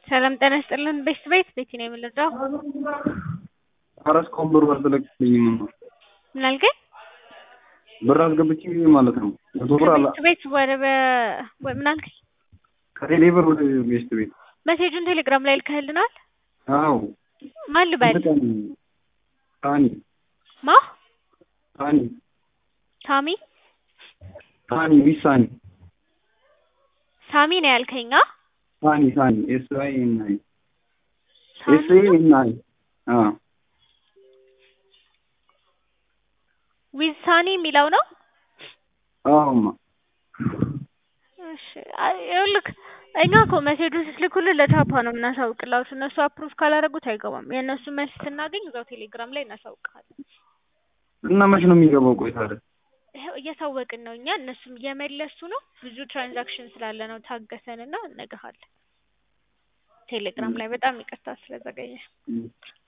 ሰላም ጤና ይስጥልን ቤት ቤት ቤቲ ነው የምንረዳው። ኧረ እስካሁን ብሩ አልተለቀቀልኝም። ምን አልከኝ? ብር አስገብቼ ማለት ነው መቶ ብር አላ ከቤት ቤት ወደ በ- ወ- ምን አልከኝ? ከቴሌ ብር ወደ ቤስት ቤት መሴጁን ቴሌግራም ላይ ልከህልናል? አዎ ማን ልበል? ተጠቃሚ ታኒ ማ ታኒ ሳሚ ታኒ ቢሳኒ ሳሚ ነው ያልከኝ? አ? ታኒ ታኒ ኤስ አይ ኤን አይ ሳሚ ኤስ አይ ኤን አይ አዎ ዊዝ ሳኒ የሚለው ነው። አዎማ እሺ አይ ይኸውልህ እኛ እኮ መሴጁን ስትልኩልን ለቻፓ ነው የምናሳውቅላችሁ። እነሱ አፕሩቭ ካላደረጉት አይገባም። የእነሱ መልስ ስናገኝ እዛው ቴሌግራም ላይ እናሳውቅሃለን። እና መች ነው የሚገባው? ቆይ ታዲያ ይኸው እያሳወቅን ነው እኛ፣ እነሱም እየመለሱ ነው። ብዙ ትራንዛክሽን ስላለ ነው። ታገሰንና እነግርሃለን። ቴሌግራም ላይ በጣም ይቅርታ ስለዘገየ። እም።